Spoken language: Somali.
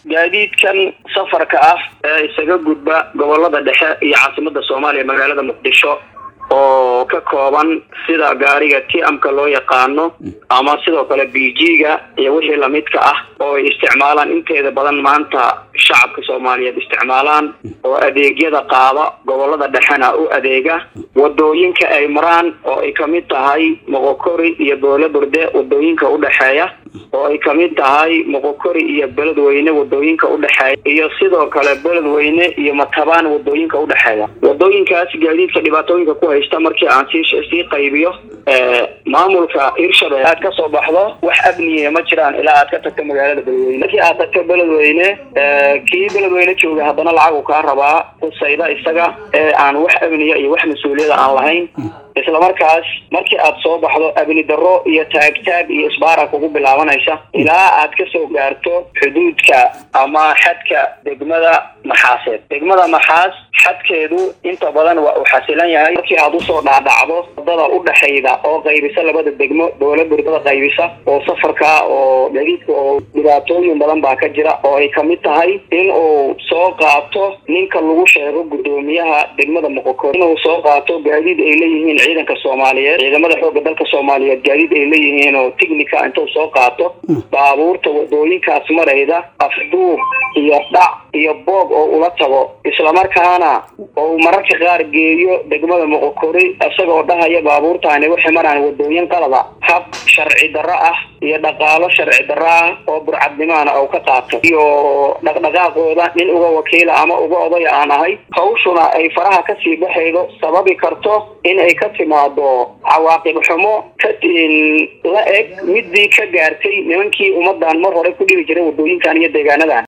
gaadiidkan safarka ah ee isaga gudba gobolada dhexe iyo caasimada soomaaliya magaalada muqdisho oo ka kooban sida gaariga tiamka loo yaqaano ama sidoo kale b g-ga iyo wixii lamidka ah oo ay isticmaalaan inteeda badan maanta shacabka soomaaliyeed isticmaalaan oo adeegyada qaada gobolada dhexena u adeega wadooyinka ay maraan oo ay kamid tahay moqokori iyo boole burde wadooyinka udhexeeya oo ay kamid tahay moqokori iyo beledweyne wadooyinka udhexeeya iyo sidoo kale beledweyne iyo matabaan wadooyinka udhexeeya wadooyinkaas gaadiidka dhibaatooyinka ku haysta markii aan sii sii qaybiyo maamulka hirshabelle aad kasoo baxdo wax amniya ma jiraan ilaa aad ka tagto magaalada beledweyne markii aad tagto beledweyne kii beledweyne jooga haddana lacagu kaa rabaa kusayda isaga ee aan wax amniya iyo wax mas-uuliyada aan lahayn isla markaas markii aad soo baxdo abni darro iyo taagtaag iyo isbaara kugu bilaabanaysa ilaa aad kasoo gaarto xuduudka ama xadka degmada maxaaseed degmada maxaas xadkeedu inta badan waa uu xasilan yahay markii aad usoo dhaadhacdo wadada udhexayda oo qaybisa labada degmo dowla burdada qaybisa oo safarka oo gaadiidka oo dhibaatooyin badan baa ka jira oo ay kamid tahay in uu soo qaato ninka lagu sheego guddoomiyaha degmada moqokor inuu soo qaato gaadiid ay leeyihiin ciidanka soomaaliyeed ciidamada xooga dalka soomaaliyeed gaadiid ay leeyihiin oo tignica intuu soo qaato baabuurta wadooyinkaas marayda afduub iyo dhac iyo boog oo ula tago islamarkaana oo mararka qaar geeyo degmada moqokori isagoo dhahaya baabuurtaani waxay maraan wadooyin qalada hab sharci darro ah iyo dhaqaalo sharci darro ah oo burcadnimaana oo ka qaato iyo dhaqdhaqaaqooda nin uga wakiila ama uga odaya aan ahay hawshuna ay faraha kasii baxaydo sababi karto in ay ka timaado cawaaqib xumo ka la eg midii ka gaartay nimankii ummadan mar hore ku dhibi jiray wadooyinkan iyo deegaanadan